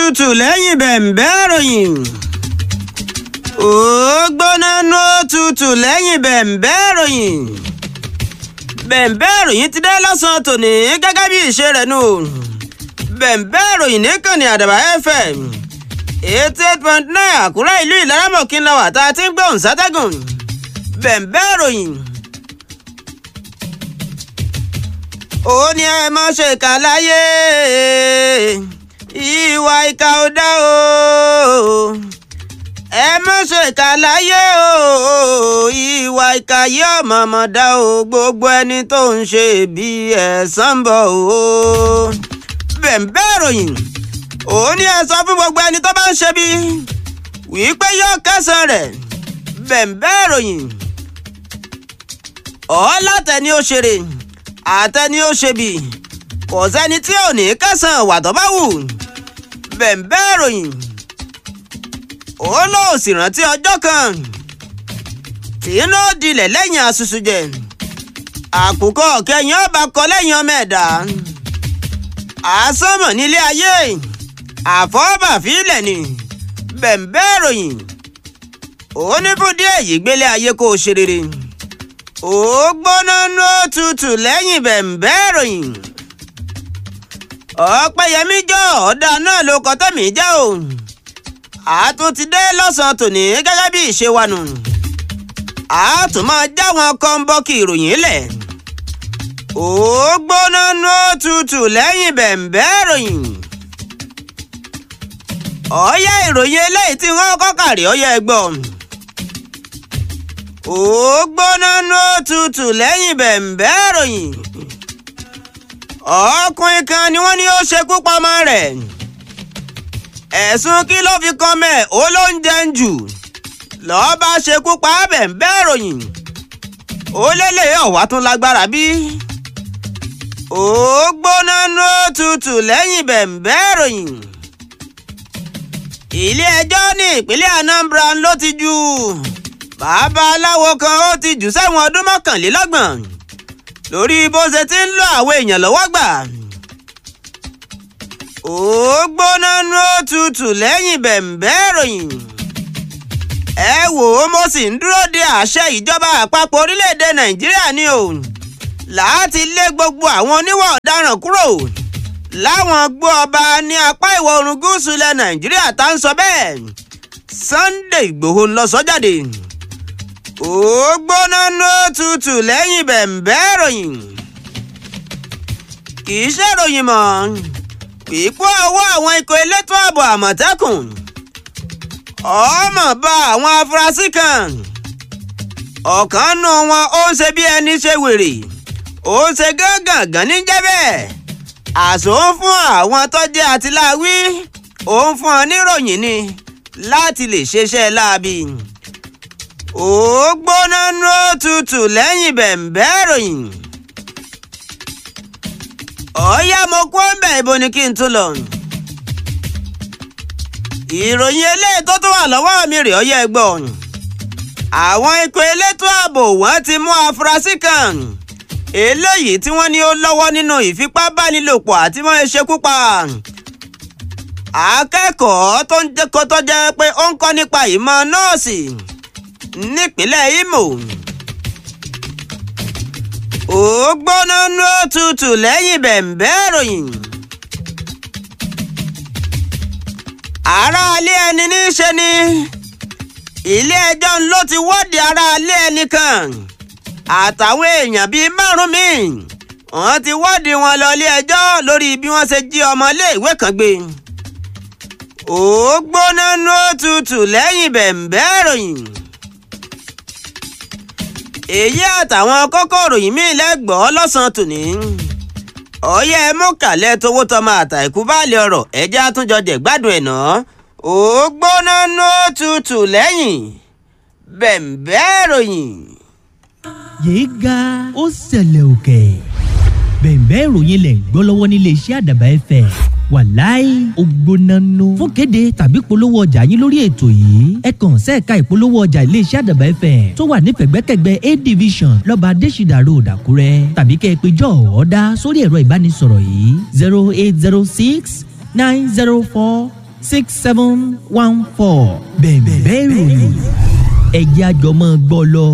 tutù lẹ́yìn bẹ̀m̀bẹ́ ìròyìn. ó gbóná nú tutù lẹ́yìn bẹ̀m̀bẹ́ ìròyìn. bẹ̀m̀bẹ́ ìròyìn ti dé lọ́sàn-án tòní gẹ́gẹ́ bí ìṣe rẹ̀ nù. bẹ̀m̀bẹ́ ìròyìn nìkànnì àdàbà fm eighty eight point nine àkúrẹ́ ìlú ìlaramọ̀kí ńlá wà tá a ti ń gbóhùn sátẹ́gùn. bẹ̀m̀bẹ́ ìròyìn. ó ní ẹ má ṣe kà láyé ìwà ìkà ò dá o ẹ má ṣe kà láyé o ìwà ìkà yóò mọ̀mọ́ dá o gbogbo ẹni tó ń ṣe bí ẹ̀san bọ̀ o bẹ̀m̀bẹ́ ìròyìn ó ní ẹ sọ fún gbogbo ẹni tó bá ń ṣe bí wípé yóò kẹsàn rẹ̀ bẹ̀m̀bẹ́ ìròyìn ọ̀ látẹni ó ṣeré àtẹni ó ṣe bí kò sẹ́ni tí ò ní kẹsàn wà tó bá wù bẹ̀m̀bẹ́ ìròyìn ó lóò sì rántí ọjọ́ kan tí inú dilẹ̀ lẹ́yìn asusu jẹ àkùkọ kẹyìn ọba kọ lẹ́yìn ọmọ ẹ̀dá àsọmọ nílé ayé àfọwọ́bàfílẹ̀ ni bẹ̀m̀bẹ́ ìròyìn ó ní fún díẹ̀ yìí gbélé ayé kó o ṣe rere ó gbóná ló tutù lẹ́yìn bẹ̀m̀bẹ́ ìròyìn ọ̀pẹ̀yẹmí jọ ọ̀dà náà ló kọ́ tẹ̀mí jẹ́ o àtún ti dé lọ́sàn-án tòní gẹ́gẹ́ bí ìṣe wa nù àtún máa já wọn kọ́ńbọ́ọ̀kì ìròyìn lẹ̀ ó gbóná ló tutù lẹ́yìn bẹ̀m̀bẹ́ ìròyìn ọ̀ọ́yá ìròyìn eléyìí tí wọ́n kọ́ kàrí ọ̀yá ẹgbọ́n ó gbóná ló tutù lẹ́yìn bẹ̀m̀bẹ́ ìròyìn ọkùnrin kan ni wọ́n ní ó ṣekú pamọ́ rẹ̀ ẹ̀sùn kí ló fi kan mẹ́ ó ló ń jẹun jù lọ́ọ́ bá ṣekú pa bẹ̀m̀bẹ́ ìròyìn ó lélẹ̀ ọ̀wá tún lágbára bí ó gbóná ló tutù lẹ́yìn bẹ̀m̀bẹ́ ìròyìn ilé ẹjọ́ ní ìpínlẹ̀ Anambra ló ti jù babaláwo kan ó ti jù sẹ́wọ̀n ọdún mọ́kànlélọ́gbọ̀n lórí bó ṣe ti ń lọ àwọn èèyàn lọ́wọ́ gbà. ó gbóná nú òtútù lẹ́yìn bẹ̀m̀bẹ́ ìròyìn. ẹ wò ó mo sì ń dúró de àṣẹ ìjọba àpapọ̀ orílẹ̀-èdè nàìjíríà ni o láti lé gbogbo àwọn oníwà ọ̀daràn kúrò láwọn gbọ́ ọba ní apá ìwọ̀ oòrùn gúúsù ilẹ̀ nàìjíríà tá ń sọ bẹ́ẹ̀ Sunday Ìgbòho ń lọ sọ jáde. ó gbóná ló tutù lẹ́yìn bẹ̀m̀bẹ́ ìròyìn. kì í ṣèròyìn mọ́ pípọ́ ọwọ́ àwọn ikọ̀ elétò ààbò àmọ̀tẹ́kùn ọmọ bá àwọn afurasí kan ọ̀kan nù wọn ó ń ṣe bí ẹni ṣe wèrè ó ń ṣe gángan ní jẹ́ bẹ́ẹ̀ àṣọ ń fún àwọn tó jẹ́ àtìláwí ó ń fún ọ níròyìn ni láti lè ṣeṣẹ́ láabi. ó gbóná nú òtútù lẹ́yìn bẹ̀m̀bẹ́ ìròyìn. ọ̀ọ́yá mo kó ń bẹ̀ ibo ni kí n tún lọ. ìròyìn eléyìí tó tún wà lọ́wọ́ mi rè ọyẹ́ ẹgbọ́n. àwọn ikọ̀ elétò ààbò wọ́n ti mú afurasí kan eléyìí tí wọ́n ní ó lọ́wọ́ nínú ìfipábánilòpọ̀ àti wọ́n ṣekú pa akẹ́kọ̀ọ́ tó ń jẹ́ kó tó jẹ́ pé ó ń kọ́ nípa ìmọ̀ nọ́ọ̀sì nípínlẹ̀ Imo. ó gbóná nú òtútù lẹ́yìn bẹ̀m̀bẹ́ ìròyìn. aráalé ẹni ní í ṣe ni ilé ẹjọ́ ló ti wọ́ọ̀dì aráalé ẹni kan àtàwọn èèyàn bíi márùn-ún míì wọ́n ti wọ́ọ̀dì wọn lọ ilé ẹjọ́ lórí bí wọ́n ṣe jí ọmọ iléèwé kan gbé ó gbóná nú òtútù lẹ́yìn bẹ̀m̀bẹ́ ìròyìn. èyí àtàwọn kókó ìròyìn míì lẹ́gbọ̀ọ́ lọ́sàn-án tòní. ọ̀yẹ́ mú kàlẹ́ tówó tọmọ àtàìkú báàlì ọ̀rọ̀ ẹ̀jẹ̀ àtúnjọ jẹ̀ gbádùn ẹ̀ náà. ó gbóná nú òtútù lẹ́yìn bẹ̀m̀bẹ́ ìròyìn. yéé ga ó ṣẹlẹ̀ òkè bẹ̀m̀bẹ́ ìròyìn lẹ̀ ń gbọ́ lọ́wọ́ nílé iṣẹ́ àdàbà ẹ̀fẹ̀ wàláì ògbónánú fún kéde tàbí polówó ọjà yín lórí ètò yìí ẹ kàn sẹ́ẹ̀ka ìpolówó ọjà iléeṣẹ́ àdàbà ẹ̀fẹ̀ tó wà ní pẹ̀gbẹ́kẹ̀gbẹ́ a division lọ́ba adésìdà road àkúrẹ́ tàbí kẹ́ ẹ pé jọ́ ọ̀ọ́dá sórí ẹ̀rọ ìbánisọ̀rọ̀ yìí zero eight zero six nine zero four six seven one four bẹ̀ẹ̀bẹ̀ ìròyìn ẹ̀jẹ̀ àjọmọ́ gbọ́ lọ.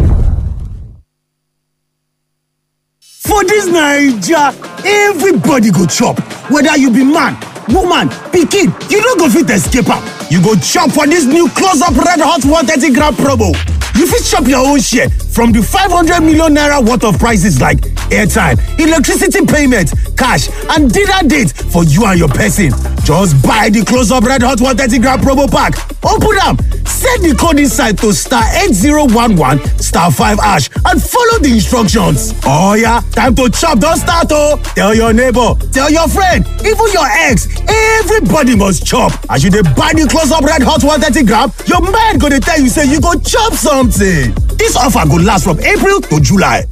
For dis Naija, everybody go chop, whether you be man, woman, pikin, you no go fit escape am. You go chop for dis new close up red hot 130 gram promo. You fit chop your own share from di 500 million naira worth of prices like airtime, electricity payment, cash and dinner date for you and your person. Just buy di close up red hot 130 gram promo pack, open am, set di code inside to star 8011 star 5 hash and follow di instructions. Oh yeah, time to chop don start oh! Tell your neighbor, tell your friend, even your ex, everybody must chop. As you dey buy di close up red hot 130 gram, your mind go dey tell you say you go chop something. Dis offer go last from April to July.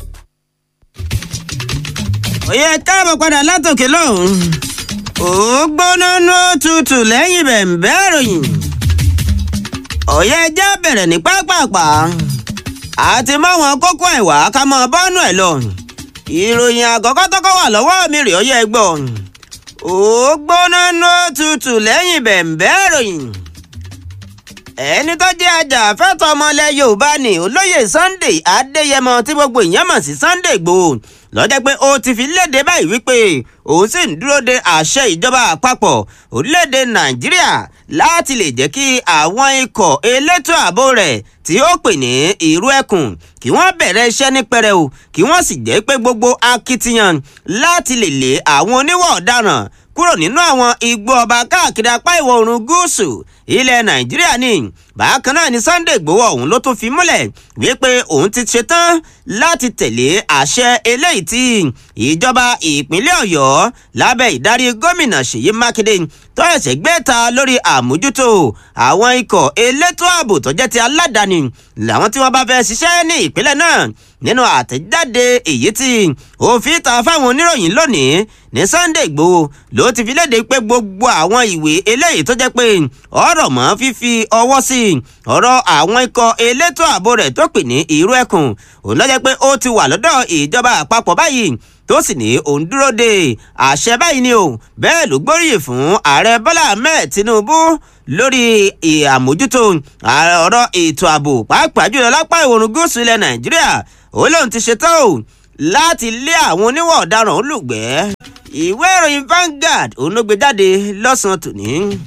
òye káàbọ̀ padà látòkè lọ́hùn ó gbóná ní òtútù lẹ́yìn bẹ̀m̀bẹ́ ìròyìn òye ẹjẹ́ bẹ̀rẹ̀ ní pápápá àti máwọn kókó ẹ̀wà ká mọ bọ́nú ẹ̀ lọ ìròyìn àkọ́kọ́ tọ́kọ́ wà lọ́wọ́ mi rè óyẹ gbọ́ ó gbóná ní òtútù lẹ́yìn bẹ̀m̀bẹ́ ìròyìn ẹni tó jẹ́ ajàfẹ́tọ̀ ọmọlẹ̀ yorùbá ni olóyè sunday adéyẹmọ tí gbogbo èèyàn mọ̀ sí sunday igbòho lọ́jọ́ pé ó ti fi léde báyìí wípé òun sì ń dúró de àṣẹ ìjọba àpapọ̀ orílẹ̀-èdè nàìjíríà láti lè jẹ́ kí àwọn ikọ̀ elétò ààbò rẹ̀ tí ó pè ní ìrú ẹkùn kí wọ́n bẹ̀rẹ̀ iṣẹ́ ní pẹrẹu kí wọ́n sì jẹ́ pé gbogbo akitiyan láti lè lé àwọn oníwà ọ̀daràn kúrò nínú àwọn igbó ọba káàkiri apá ìwọ̀ oòrùn gúúsù ilẹ̀ nàìjíríà ni bákan náà ni sunday igbowó ọ̀hún ló tún fi múlẹ̀ wípé òun ti ṣetán láti tẹ̀lé àṣẹ eléyìí tí ìjọba ìpínlẹ̀ ọ̀yọ́ lábẹ́ ìdarí gómìnà ṣèyí mákindé tó ẹ̀sẹ̀ gbé ta lórí àmójútó àwọn ikọ̀ elétò ààbò tó jẹ́ ti aládàáni làwọn tí wọ́n bá fẹ́ ṣiṣẹ́ ní ìpínlẹ̀ náà nínú àtẹ̀jáde èyí tí òfin ta fáwọn oníròyìn lónìí ní sunday igbowó ló ti fi léde pé gbogbo àwọn ìwé eléyìí tó jẹ́ pé ọ̀rọ̀ mọ́ fífi ọwọ́ sí ọ̀rọ̀ àwọn ikọ̀ elétò ààbò rẹ̀ tó pè ní ìrú ẹkùn òun lọ́jọ́ pé ó ti wà lọ́dọ̀ ìjọba àpapọ̀ báyìí tó sì ní òun dúró de àṣẹ báyìí ni o bẹ́ẹ̀ ló gbóríyìn fún ààrẹ bọ́lá ahmed tinubu lórí àmójútó ọ̀rọ̀ ètò ààbò pàápàá jùlọ lápá ìwòrùn gúúsù ilẹ̀ nàìjíríà ó lóun ti ṣetán o láti lé àwọn oníwọ̀ ọ̀daràn olùgbẹ́ ìwé ìròyìn Vanguard òun ló gbé jáde lọ́sàn-án tòní.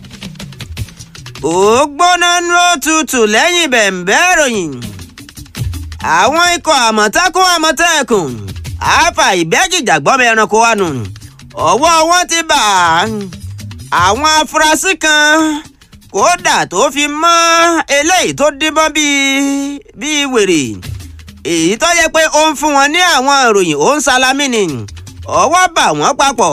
ó gbóná ní òtútù lẹ́yìn bẹ̀m̀bẹ́ ìròyìn àwọn ikọ̀ àmọ̀tẹ́kùn àmọ̀tẹ́kùn àáfà ìbẹ́jìjàgbọ́mọ ẹranko wa nù ọwọ́ wọn ti bà àwọn afurasí kan kódà tó fi mọ́ eléyìí tó díbọ́n bíi bíi wèrè èyí tó yẹ pé ó ń fún wọn ní àwọn ìròyìn ó ń salami ni ọwọ́ bà wọ́n papọ̀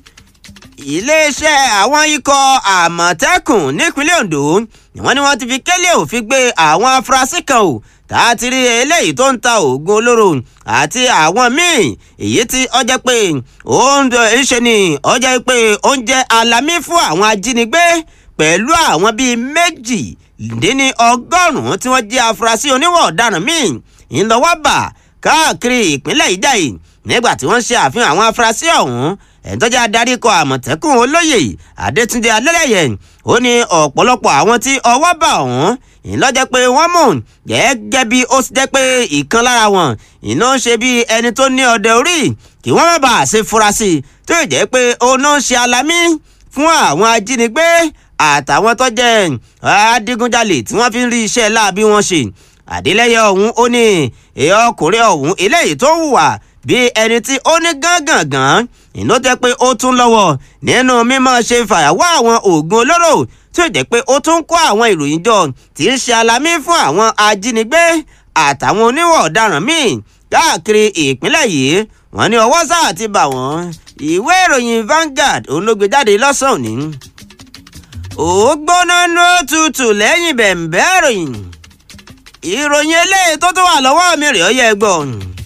iléeṣẹ́ àwọn ikọ̀ àmọ̀tẹ́kùn nípínlẹ̀ Ondo ni wọ́n ní wọ́n ti fi kélé òfin gbé àwọn afurasí kan o tá a ti rí eléyìí tó ń ta oògùn olóró àti àwọn míì èyí tí ó jẹ́ pé ó ń ṣe ni ó jẹ́ pé ó ń jẹ́ alamí fún àwọn ajínigbé pẹ̀lú àwọn bíi méjì dín ní ọgọ́rùn-ún tí wọ́n jẹ́ afurasí oníwọ̀ ọ̀daràn míì ńlọ́wọ́ bà káàkiri ìpínlẹ̀ ìjàyè nígbà tí wọ́n ṣe àfihàn àwọn afurasí ọ̀hún ẹ̀ńtọ́jà adarí kọ àmọ̀tẹ́kùn olóyè adétúndé alẹ́lẹ́yẹ ó ní ọ̀pọ̀lọpọ̀ àwọn tí ọwọ́ bà ọ̀hún ìlọ́jẹ́ pé wọ́n mú gẹ́gẹ́ bí ó ti jẹ́ pé ìkan lára wọn iná ń ṣe bí ẹni tó ní ọdẹ orí kí wọ́n má bàa ṣe fura sí i tó jẹ́ pé òun náà ń ṣe alamí fún àwọn ajínigbé àtàwọn tó jẹ́ adigunjalè tí wọ́n fi ń rí iṣẹ́ láabi wọn ṣe àdélẹ́yẹ ọ̀hún ó ní èèyàn ọkùnrin ọ̀hún eléyìí tó hùwà bí ẹni tí ó ní gángangan ìná jẹ́ pé ó tún lọ́wọ́ nínú mímọ́ ṣe fàyàwọ́ àwọn oògùn olóró tí ó jẹ́ pé ó tún kó àwọn ìròyìn jọ tí ń ṣe alamí fún àwọn ajínigbé àtàwọn oníwọ̀ ọ̀daràn míì káàkiri ìpínlẹ̀ yìí wọ́n ní ọwọ́ sáà ti bà wọ́n ìwé ìròyìn Vanguard òun ló gbé jáde lọ́sàn-án òní ó gbóná ní òtútù lẹ́yìn bẹ̀m̀bẹ́ ìròyìn ìròyìn eléyìí tó tún wà lọ́wọ́ mi rèé ó yẹ gbọ́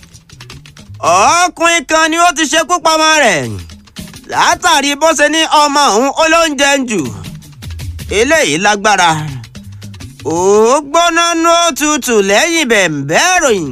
ọkùnrin kan ni ó ti ṣekú pamọ́ rẹ̀ látàrí bó ṣe ní ọmọ òun olóúnjẹ ń jù eléyìí lágbára ó gbóná ní òtútù lẹ́yìn bẹ̀m̀bẹ́ ìròyìn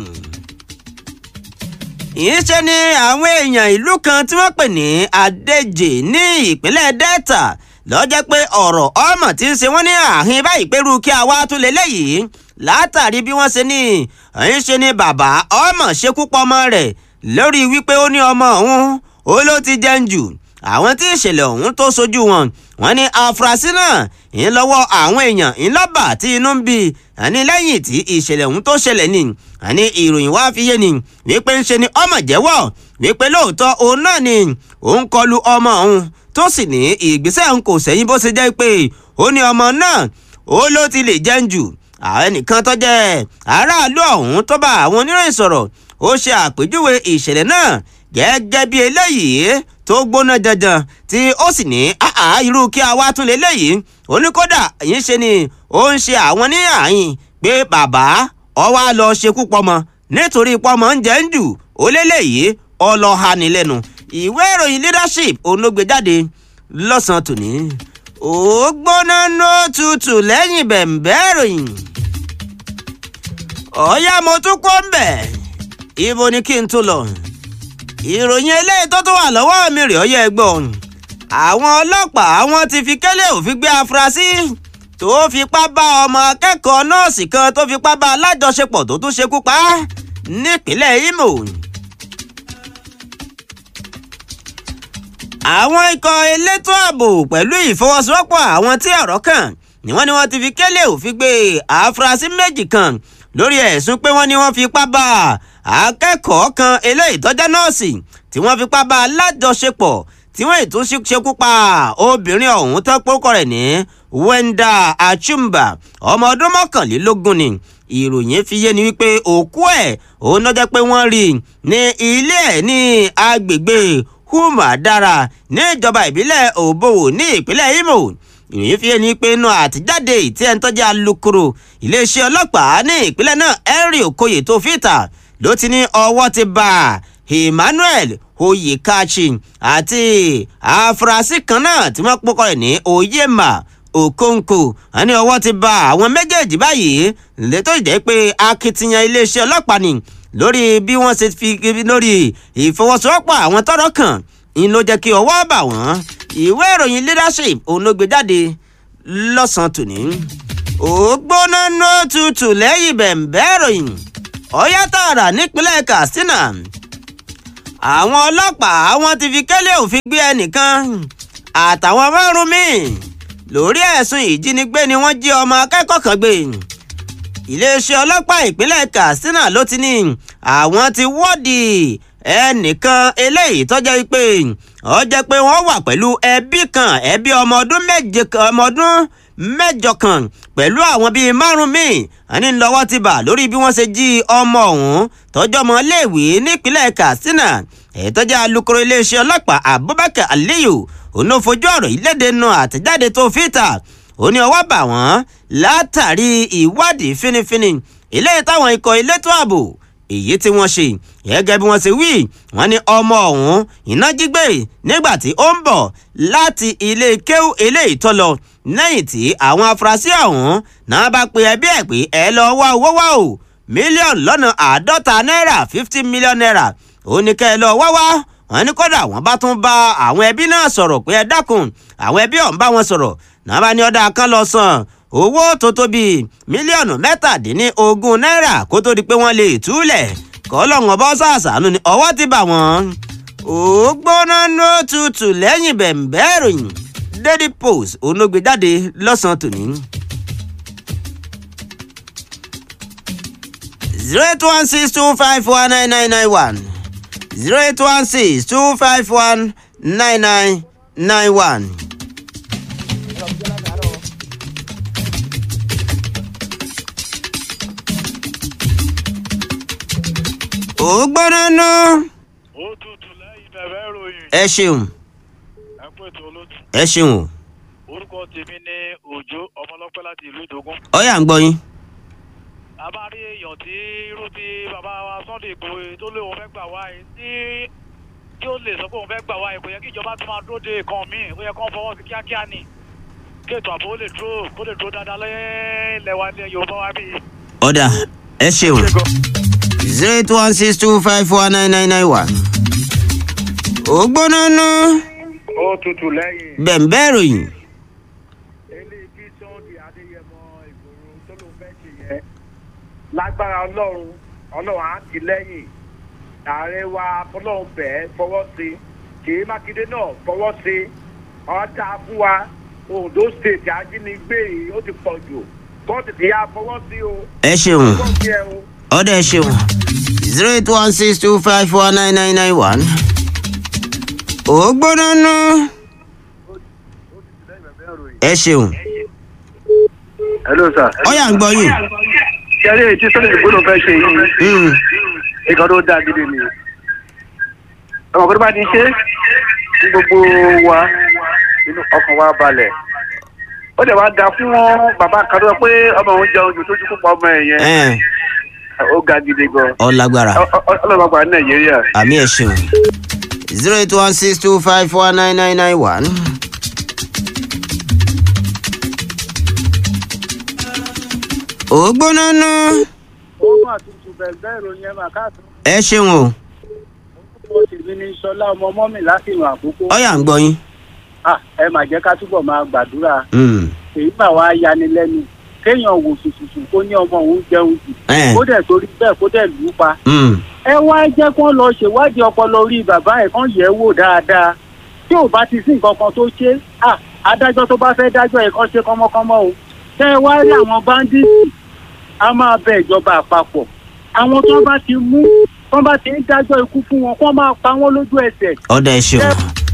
ìṣe ni àwọn èèyàn ìlú kan tí wọ́n pè ní Adéjì ní ìpínlẹ̀ Delta lọ́jọ́ pé ọ̀rọ̀ ọmọ tí ń ṣe wọ́n ní àhín báyìí pẹ̀lú kí a wá tún lé léyìí látàrí bí wọ́n ṣe ní ẹ̀yìn ṣe ni bàbá ọmọ ṣekú pọmọ rẹ̀ lórí wípé ó ní ọmọ òun ó ló ti jẹun jù àwọn tí ìṣẹ̀lẹ̀ ọ̀hún tó sojú wọn wọ́n ní afurasí náà ń lọ́wọ́ àwọn èèyàn ńlọ́bà tí inú ń bí àní lẹ́yìn tí ìṣẹ̀lẹ̀ ọ̀hún tó ṣẹlẹ̀ ni àní ìròyìn wá fi yé ni wípé ń ṣe ni ọmọ jẹ́wọ́ wípé lóòótọ́ òun náà ni òun kọlu ọmọ òun tó sì ní ìgbésẹ̀ òun kò sẹ́yìn bó ṣe jẹ́ pé ó ní ọmọ náà ó ló ti lè jẹun jù àwọn ẹnìkan tó jẹ́ aráàlú ọ̀hún tó bá àwọn oníròyìn sọ̀rọ̀ ó ṣe àpèjúwe ìṣẹ̀lẹ̀ náà gẹ́gẹ́ bí eléyìí tó gbóná janjan tí ó sì ní àá irú kí a wá tún léléyìí oníkódà yìí ṣe ni ó ń ṣe àwọn ní àyìn pé bàbá ọwọ́ á lọ ṣekú pọmọ nítorí pọmọ ń jẹ́ ń jù ó léléyìí ọlọ́ha ní lẹ́nu ìwé ìròyìn leadership onógbè jáde lọ́sàn-án tòní ó gbóná nó tutù lẹ́yìn bẹ̀m̀bẹ́ ìròyìn ọ̀ọ́yá mo tún kó ń bẹ̀ ibo ni kí n tó lọ ìròyìn eléyìí tó tún wà lọ́wọ́ mi rè ọyẹ́ ẹgbọ́n àwọn ọlọ́pàá wọn ti fi kẹ́lẹ́ òfin gbé afurasí tó fipá bá ọmọ akẹ́kọ̀ọ́ nọ́ọ̀sì kan tó fipá bá alájọṣepọ̀ tó tún ṣekú pa á nípínlẹ̀ Imo. àwọn ikọ̀ elétò ààbò pẹ̀lú ìfọwọ́sowọ́pọ̀ àwọn tí ọ̀rọ̀ kàn ni wọ́n ní wọ́n ti fi kẹ́lẹ́ òfin gbé afurasí méjì kan lórí ẹ̀sùn pé wọ́n ní wọ́n fipá bá akẹ́kọ̀ọ́ kan eléyìí tó jẹ́ nọ́ọ̀sì tí wọ́n fipá bá alájọṣepọ̀ tí wọ́n ètò ṣekú pa obìnrin ọ̀hún tó pórúkọ rẹ̀ ní Wenda Achumba ọmọ ọdún mọ́kànlélógún ni ìròyìn fi yé ni wípé òkú ẹ̀ òun náà jẹ́ pé wọ́n rí ní ilé ẹ̀ ní agbègbè Humadara ní ìjọba ìbílẹ̀ Òbòwò ní ìpínlẹ̀ Imo ìròyìn fi ẹni pé inú àtijáde tí ẹni tó jẹ́ alukoro iléeṣẹ́ ọlọ́pàá ní ìpínlẹ̀ náà Henry Okoye tó fìtà ló ti ní ọwọ́ ti bá Emmanuel Oyèkachi àti afurasí kan náà tí wọ́n pọ́kọ rẹ̀ ní Oyema Okonkwo àní ọwọ́ ti bá àwọn méjèèjì báyìí létò ìjẹ́ pé akitiyan iléeṣẹ́ ọlọ́pàá ni lórí bí wọ́n ṣe fi lórí ìfọwọ́sowọ́pọ̀ àwọn tọ́rọ̀ kàn ń ló jẹ́ kí ọwọ́ bà wọ́n ìwé ìròyìn leadership òun ló gbé jáde lọ́sàn-án tòní. ó gbóná ná tutù lẹ́yìn bẹ̀m̀bẹ́ ìròyìn ọ̀yá tààrà nípínlẹ̀ Katsina. àwọn ọlọ́pàá wọn ti fi kẹ́lẹ́ òfin gbé ẹnìkan àtàwọn márùn-ún míì lórí ẹ̀sùn ìjínigbé ni wọ́n jí ọmọ akẹ́kọ̀ọ́ kan gbé iléeṣẹ́ ọlọ́pàá ìpínlẹ̀ Katsina ló ti ní àwọn ti wọ́ọ̀dì ẹnìkan eléyìí tó jẹ́ pé ó jẹ́ pé wọ́n wà pẹ̀lú ẹbí kan ẹbí ọmọ ọdún méje ọmọ ọdún mẹ́jọ kan pẹ̀lú àwọn bíi márùn míì àní lọ́wọ́ ti bà lórí bí wọ́n ṣe jí ọmọ ọ̀hún tọ́jú ọmọ iléèwé nípínlẹ̀ Katsina èyí tó jẹ́ alukoro iléeṣẹ́ ọlọ́pàá Abubakar Aliyu òun ló fojú ọ̀rọ̀ yìí léde nu àtẹ̀jáde tó fìtà ó ní ọwọ́ bà wọ́n látàrí ìwádìí fínífíní eléyìí táwọn ikọ̀ elétò ààbò èyí tí wọ́n ṣe gẹ́gẹ́ bí wọ́n ṣe wí wọ́n ní ọmọ ọ̀hún iná jí gbé nígbà tí ó ń bọ̀ láti ilé kéwú eléyìí tó lọ lẹ́yìn tí àwọn afurasí ọ̀hún náà bá pe ẹbí ẹ̀ pé ẹ lọ wá owó wá o mílíọ̀nù lọ́nà àádọ́ta náírà fifty million naira ó ní kẹ́ ẹ lọ wá wá wọ́n ní kódà wọ́n bá tún bá àwọn ẹbí náà sọ̀rọ̀ pé ẹ dákun àwọn ẹbí ọ̀hún bá wọn sọ̀rọ̀ náà bá ní ọ̀dà kan lọ san owó tó tó bíi mílíọ̀nù mẹ́tàdínlógún náírà kó tó di pé wọ́n lè túlẹ̀ kọ́lọ́hún bọ́ sàṣàánú ni ọwọ́ ti bà wọ́n. ó gbóná ló tutù lẹ́yìn bẹ̀m̀bẹ́ ìròyìn Daily Post onógbè jáde lọ́sàn-án tòní. zero eight one six two five one nine nine nine one zero eight one six two five one nine nine nine one. ó gbóná ná. ó tutù lẹ́yìn bẹ̀rẹ̀ ìròyìn ẹ ṣeun ẹ kú ètò olóòtú. ẹ ṣeun o orúkọ tèmi ní òjò ọmọlọ́pẹ́ láti ìlú ìdógún. ọyà ń gbọ́ yín. a bá rí èèyàn tí irú tí bàbá wa Sunday Igboho tó lé òun fẹ́ gbà wá yìí tí tí ó lè sọ pé òun fẹ́ gbà wá yìí kò yẹ kí ìjọba tún máa dúró de nǹkan míì ó yẹ kó fọwọ́ sí kíákíá ni kí ètò ààbò ó lè dúró kó lè dúró dáadáa lẹ́lẹ̀ wa ní Yorùbá wa bíi. ọ̀dà ẹ ṣeun zero eight one six two five four nine nine nine one. ó gbóná ná. ó tutù lẹ́yìn bẹ̀m̀bẹ́ ìròyìn lágbára ọlọ́run ọlọ́run á ti lẹ́yìn ààrẹ wa fọlọ́run bẹ́ẹ̀ fọwọ́ sí kìí mákindé náà fọwọ́ sí ọ̀dà fún wa ondo state ajínigbé yìí ó ti pọ̀ jù kóòtù tí a fọwọ́ sí o ẹ ṣeun kóòtù tí ẹ o. ọdẹ ẹ ṣeun zero eight one six two five four nine nine nine one. ó gbóná nú. ẹ ṣeun hello sir. ọyà ń gbọ́ yìí. kẹrí èyí tí sọ́dọ̀ ìgbóná fẹ́ ṣe yìí Mm. nǹkan tó dáa gidi ni. ọmọ kó tó bá ti ṣe kí gbogbo wa inú ọkàn wa balẹ̀. ó dẹ̀ wá ga fún bàbá kan tó sọ pé ọmọ òun jẹun jù tó ti kópa ọmọ ẹ̀ yẹn ẹ ó ga gidi gan. ọ lágbára ọlọ́mọ àgbà ní nàìjíríà. àmì ẹ ṣeun zero eight one six two five four nine nine nine one. ó gbóná nú. ó mà tutù bẹ̀rẹ̀ ìròyìn ẹ̀ mà káàtó. ẹ ṣeun o ó sì mí ní sọlá ọmọ mọ́mì láti ìrìn àkókò. ọyà ń gbọ́ yín. Ah, ẹ mà jẹ́ ká túbọ̀ máa gbàdúrà Mm. èyí mà wá yani lẹ́nu kéèyàn wò sùsùsù kó ní ọmọ òun jẹun jù ẹ kó dẹ̀ torí bẹ́ẹ̀ kó dẹ̀ lù ú pa. Mm. ẹ wá jẹ́ kó lọ ṣèwádìí ọpọlọ orí bàbá ẹ̀ kán yẹ̀ ẹ́ wò dáadáa tí ò bá ti sí nǹkan kan tó ṣe ah, adájọ́ tó bá fẹ́ dájọ́ ẹ̀ kán ṣe kánmọ́kánmọ́ o tẹ́ ẹ wá rí àwọn báńdíìtì a máa bẹ ìjọba àpapọ̀ àwọn tó bá ti mú tó bá ti ń dájọ́ ikú fún wọn kó máa pa wọ́n lójú ẹsẹ̀ ọdẹ ẹ ṣeun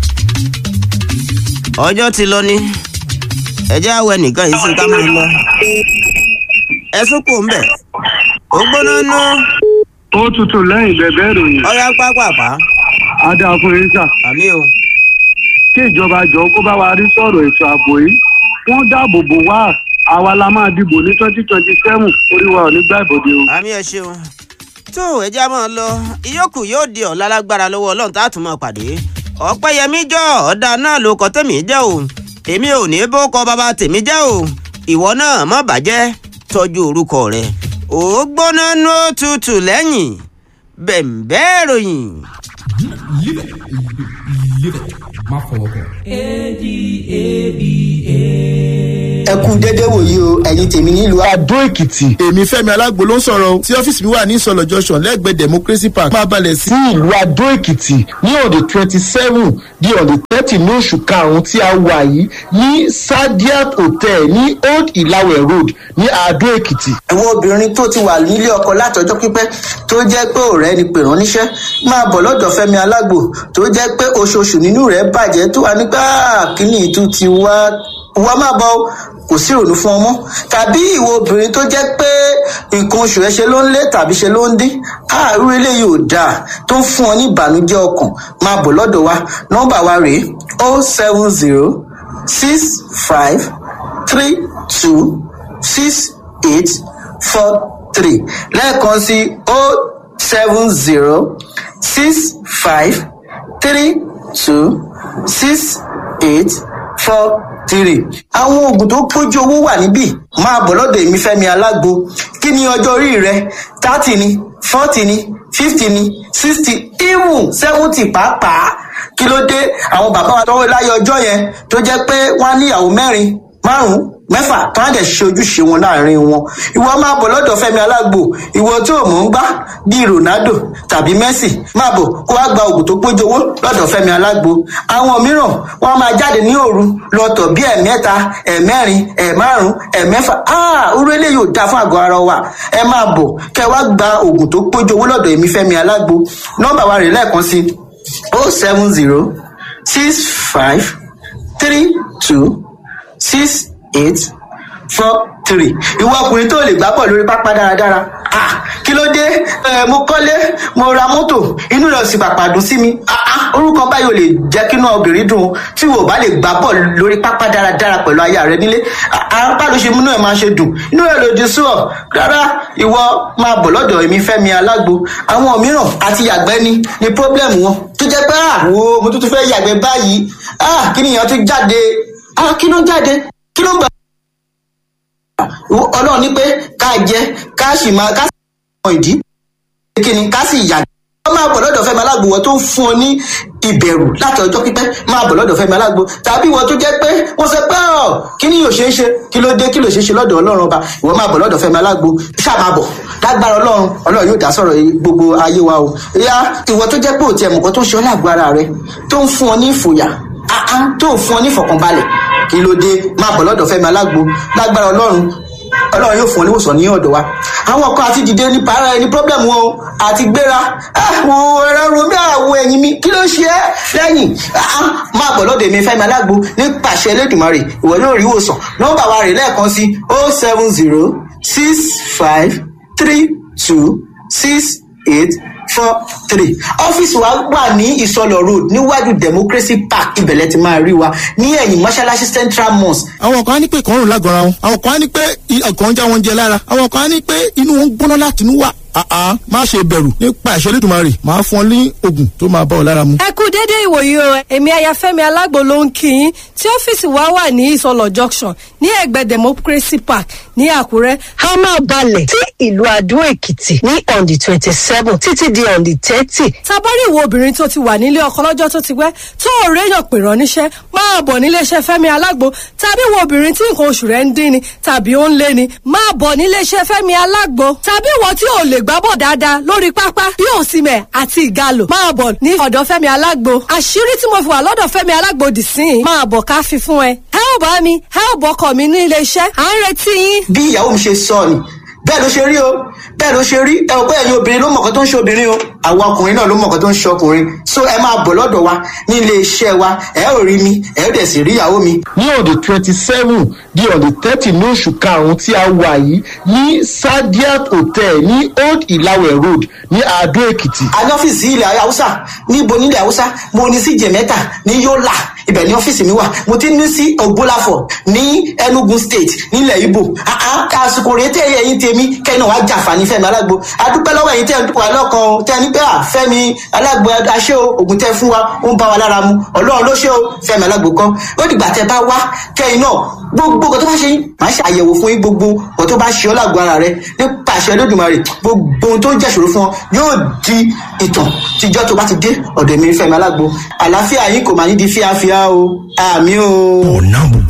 ọjọ́ ti lọ ní ẹjẹ́ àwẹ̀ nìkan yìí sì ká máa lọ ẹ sóko ń bẹ̀ ó gbóná nú ó tutù lẹ́yìn bẹ̀bẹ̀ ìròyìn ọyá pápápá adákùnrin sà àmì o kí ìjọba jọ kó bá wa rí sọ̀rọ̀ ètò ààbò yìí wọ́n dáàbò bò wá àwa la máa dìbò ní twenty twenty seven orí wa ò ní gbà ìbòde o. àmì ẹ ṣeun tó ẹjẹ́ máa lọ ìyókù yóò di ọ̀la lágbára lọ́wọ́ ọlọ́run tá a tún máa pàdé ọ̀pẹ́yẹmí jọ ọ̀dà náà ló kọ́ tẹ̀mí jẹ́ o èmi ò ní bó kọ bàbá tèmi jẹ́ o ìwọ náà má bàjẹ́ tọ́jú orúkọ rẹ ó gbóná nú tutù lẹ́yìn bẹ̀m̀bẹ́ ìròyìn. má fọwọ́ kàn. ẹ kú dédé wòyí o ẹ̀yin tèmi nílùú Adó Èkìtì èmi Fẹ́mi Alágbo ló ń sọ̀rọ̀ o tí ọ́fíìsì mi wà ní ìsọ̀lọ̀ junction lẹ́gbẹ̀ẹ́ Democracy Park máa balẹ̀ sí ìlú Adó Èkìtì ní on the twenty seven di on the thirty ní oṣù karùn-ún tí a wà yìí ní Sadiat Hotel ní Old Ìlàwẹ̀ Road ní Adó Èkìtì. àwọn obìnrin tó ti wà nílé ọkọ látọjọ́ pípẹ́ tó jẹ́ pé ọ̀rẹ́ ni pè rán níṣẹ́ máa bọ̀ lọ́dọ̀ Fẹ́mi Alágbo tó jẹ́ pé oṣooṣù nínú rẹ̀ bàjẹ́ tó wà nígbà kíní ìtú ti wá wá má bọ̀ o, kò sí ìrònú fún ọmọ tàbí ìwọ obìnrin tó jẹ́ pé nǹkan oṣù rẹ̀ ṣe ló ń lé tàbí ṣe ló ń dín àárú eléyìí ò dáa tó ń fún ọ ní ìbànújẹ́ ọkàn máa bọ̀ lọ́dọ̀ wa nọ́mbà wa rèé o seven zero six five three two six eight four three lẹ́ẹ̀kan sí o seven zero six five three two six eight four three. àwọn oògùn tó pójú owó wà níbí máa bọ̀ lọ́dọ̀ èmi fẹ́mi alágbo kí ni ọjọ́ orí rẹ thirty ni forty ni fifty ni sixty even seventy pàápàá kí ló dé àwọn bàbá wa tọwọ́ láyé ọjọ́ yẹn tó jẹ́ pé wọ́n á níyàwó mẹ́rin márùn-ún mẹ́fà tó á dẹ̀ ṣe ojúṣe wọn láàrin wọn ìwọ máa bọ̀ lọ́dọ̀ fẹ́mi alágbo ìwọ tó mọ̀ ń gbá bíi ronaldo tàbí messi máa bọ̀ kó wá gba oògùn tó péjọ owó lọ́dọ̀ fẹ́mi alágbo àwọn mìíràn wọ́n á máa jáde ní òru lọ́tọ̀ bíi ẹ̀mẹ́ta ẹ̀mẹ́rin ẹ̀márùn ẹ̀mẹ́fà áà orú eléyìí ò dáa fún àgọ́ ara wa ẹ máa bọ̀ kẹ́ wá gba oògùn tó péjọ owó lọ́dọ̀ èmi fẹ́mi alágbo nọ́mbà wa rè lẹ́ẹ̀kan sí o seven zero six five three two six eight four three ìwọ ọkùnrin tó lè gbá pọ̀ lórí pápá dáradára ah kí ló dé ẹ mo kọ́lé mo ra mọ́tò inú rẹ̀ sì pàpà dùn sí mi ah ah orúkọ báyìí ò lè jẹ́ kínú obìnrin dùn tí wò bá lè gbá pọ̀ lórí pápá dáradára pẹ̀lú aya rẹ nílé apá ló ṣe múnú ẹ̀ máa ṣe dùn inú rẹ̀ lòdì sí ọ rárá ìwọ máa bọ̀ lọ́dọ̀ èmi fẹ́mi alágbo àwọn mìíràn àti yàgbẹ́ ni ni pọ́blẹ́mù wọn tó jẹ́ pé ah wo mo tún tún fẹ́ yàgbẹ́ báyìí ah kí nìyẹn tún jáde ah kí ló ń jáde kí ló ń gbà ọlọ́run ní pé ká jẹ ká sì máa ká sì mọ ìdí kíni ká sì yà wọ́n máa bọ̀ lọ́dọ̀ fẹ́mi alágbo wọ́n tó ń fún ọ ní ìbẹ̀rù láti ọjọ́ pípẹ́ máa bọ̀ lọ́dọ̀ fẹ́mi alágbo tàbí wọ́n tó jẹ́ pé wọ́n sọ pé ọ̀ kí ni yóò ṣe é ṣe kí ló dé kí ló ṣe é ṣe lọ́dọ̀ ọlọ́run ọba ìwọ máa bọ̀ lọ́dọ̀ fẹ́mi alágbo ṣáà máa bọ̀ lágbára ọlọ́run ọlọ́run yóò dá sọ̀rọ̀ gbogbo ayé wa o ìyá ìwọ tó jẹ́ pé òtí ẹ̀mùkọ́ tó ń ṣe ọ́ lágbo ara rẹ tó ń fún ọ ní ìfòyà áá tó ń fún ọ ní ìfọ̀kànbalẹ̀ kí ló dé máa bọ̀ lọ́dọ̀ fẹ́mi alágbo lágbára ọlọ́run ọlọ́run yóò fún ọ níwòsàn ní ọ̀dọ̀ wa àwọn kan àti dìde ní para ẹni pọ́blẹ́mù wọn o àti gbéra àwọn ẹ̀rọ romi àwọ̀ ẹ̀yìn mi kí ló ṣe é lẹ́yìn máa bọ̀ lọ́dọ̀ èmi fẹ́mi alágbo ní pàṣẹ elédùnmarè ìwọ yóò rí ìwòsàn nọ́mbà wa rè lẹ́ẹ̀kan sí o seven zero six five three two six eight four three ọ́fíìsì wa wà ní ìsọlọ road níwájú democracy park ibẹ̀lẹ̀ ti máa rí wa ní ẹ̀yìn mọ́ṣáláṣí central mosque. àwọn kan á ní pé ìkọrùn lágọ̀ọ́ra wọn àwọn kan á ní pé ọkàn ń já wọn jẹ lára àwọn kan á ní pé inú wọn ń gbóná láti inú wà àá má ṣe bẹ̀rù nípa ìṣẹ́lẹ̀ tó máa rè máa fún ọ ní oògùn tó máa bá ọ lára mu. ẹ kú dédé ìwòyí o èmi ayafẹ́mi alágbo ló ń kí yín tí ọ́fíìsì wa wà ní ìsọlọ junction ní ẹ̀gbẹ́ democracy park ní àkúrẹ́. a máa balẹ̀ sí ìlú adó èkìtì ní on the twenty seven títí di on the thirty. tabari ìwo obìnrin tó ti wà nílé ọkọ lọ́jọ́ tó ti pẹ́ tó ò réyàn pè rán níṣẹ́ máa bọ̀ níléeṣẹ́ fẹ́mi alágbo tàbí ìwo obìnrin tí nǹkan oṣù rẹ̀ ń dín ni tàbí ó ń lé ni máa bọ̀ níléeṣẹ́ fẹ́mi alágbo tàbí ìwọ tí ò lè gbábọ̀ dáadáa lórí pápá bí òsìmẹ̀ àti ìgalò máa bọ̀ ní ọ̀dọ̀ fẹ́mi alágbo àṣírí tí mo fi wà lọ́dọ̀ fẹ́mi alágbo dì sí i máa bọ̀ ká fi fún ẹ. ẹ ò bá mi ẹ ò bọkọ mi ní iléeṣẹ́ à ń retí yín. bí ìyàwó mi ṣe sọ ni bẹ́ẹ̀ ló ṣe rí o bẹ́ẹ̀ ló ṣe rí ẹ ò bẹ́ẹ̀ ni obìnrin ló mọ̀kàn tó ń ṣe obìnrin o àwọn ọkùnrin náà ló mọ̀kàn tó ń ṣe ọkùnrin so ẹ máa bọ̀ lọ́dọ̀ wa ní ilé iṣẹ́ wa ẹ ò rí mi ẹ ò dẹ̀ sì rí ìyàwó mi. ní on the twenty seven di on the thirty ní oṣù karùn-ún tí a wà yìí ní sadiat hotel ní old ilawe road ní adó èkìtì. a ní ọ́fíìsì ilẹ̀ haúsá níbo nílẹ̀ haúsá mo ní sí jẹ̀mẹ́ta ní yọ́là ibẹ̀ ní ọ́fíìsì mi wà mo ti ní sí ògbólàfọ̀ ní enugu state nílẹ̀ ibo àsìkò rèé tẹ́ ẹ̀yìn tèmi kẹ́ni wàá jàǹfààní fẹ́mi alágbo adúpẹ́ lọ́wọ́ ẹ̀yìn tẹ́ ẹ̀ wà lọ́kàn tẹ́ ẹ ní pé à fẹ́mi alágbo aṣẹ́ o ògùn tẹ́ fún wa ó ń bá wa lára mu ọlọ́run ló ṣe o fẹ́mi alágbo kan ó dìgbà tẹ́ bá wá kẹ́yìn náà gbogbo nǹkan tó bá ṣe yín màá ṣe àyẹ̀wò fún yín gbogbo nǹkan tó bá ṣe ọ́ lágbo ara rẹ nípa àṣẹ lódùmarè gbogbo ohun tó ń jẹ́ṣòro fún ọ yóò di ìtàn tíjọ́ tó bá ti dé ọ̀dọ̀ mi fẹ́mi alágbo àlàáfíà yín kò máa ní di fíafíà o àmì o. ọ̀nà gbogbo